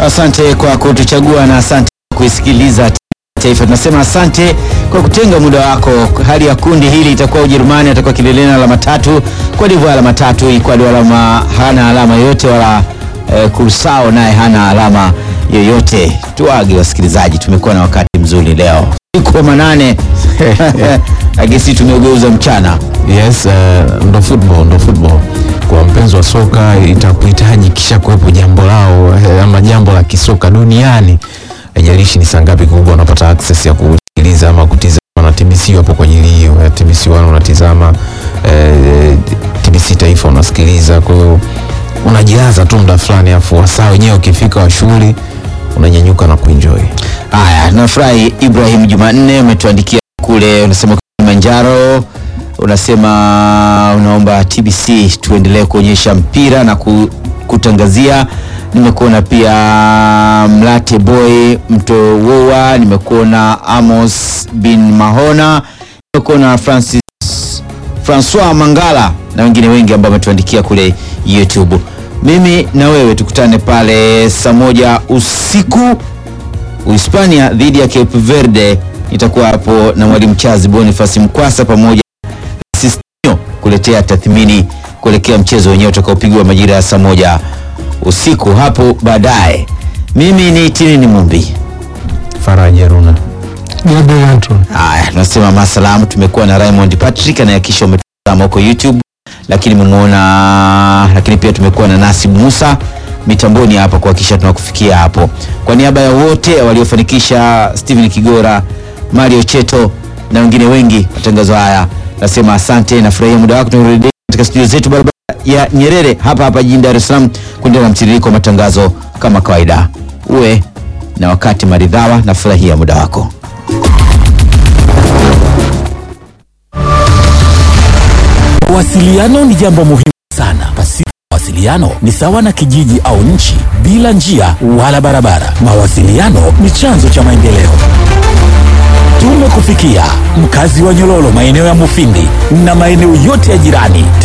Asante kwa kutuchagua na asante kwa kuisikiliza Taifa. Tunasema asante kwa kutenga muda wako. Hali ya kundi hili itakuwa Ujerumani atakuwa kileleni alama tatu, Cote d'Ivoire alama tatu, Ecuador alama hana alama yoyote wala eh, Kursao naye hana alama yoyote. Tuage wasikilizaji, tumekuwa na wakati mzuri leo, siku wa manane agesi tumeugeuza mchana. Yes, uh, ndo football, ndo football. Kwa mpenzi wa soka itakuhitaji kisha kuwepo jambo lao eh, ama jambo la kisoka duniani, haijalishi ni saa ngapi kubwa unapata access ya kusikiliza ama kutizama na TBC hapo kwa ajili hiyo. Eh, TBC wana unatizama eh, TBC taifa unasikiliza, kwa hiyo unajilaza tu muda fulani, afu wasaa wenyewe ukifika wa shughuli unanyanyuka na kuenjoy. Haya, nafurahi Ibrahim Jumanne umetuandikia kule, unasema Kilimanjaro, unasema unaomba TBC tuendelee kuonyesha mpira na ku, kutangazia. Nimekuona pia Mlate Boy Mtowowa, nimekuona Amos bin Mahona, nimekuona Francis Francois Mangala na wengine wengi ambao wametuandikia kule YouTube. Mimi na wewe tukutane pale saa moja usiku Uhispania dhidi ya Cape Verde. Nitakuwa hapo na mwalimu Chazi Boniface Mkwasa pamoja na Sistino kuletea tathmini kuelekea mchezo wenyewe utakaopigwa majira ya saa moja usiku hapo baadaye. Mimi ni Tinini Mumbi. Faraja Runa. Gabriel Anton. Haya, tunasema masalamu. Tumekuwa na Raymond Patrick anayehakikisha umetazama huko YouTube, lakini mumeona, lakini pia tumekuwa na Nasib Musa mitamboni hapa kuhakikisha tunakufikia hapo. Kwa niaba ya wote waliofanikisha, Steven Kigora, Mario Cheto na wengine wengi, matangazo haya nasema asante. Nafurahia muda wako. Tunarudi katika studio zetu barabara ya Nyerere hapa hapa jijini Dar es Salaam kuendelea na mtiririko wa matangazo kama kawaida. Uwe na wakati maridhawa. Nafurahia muda wako. Mawasiliano ni jambo muhimu sana. Pasipo mawasiliano ni sawa na kijiji au nchi bila njia wala barabara. Mawasiliano ni chanzo cha maendeleo. Tumekufikia mkazi wa Nyololo, maeneo ya Mufindi na maeneo yote ya jirani.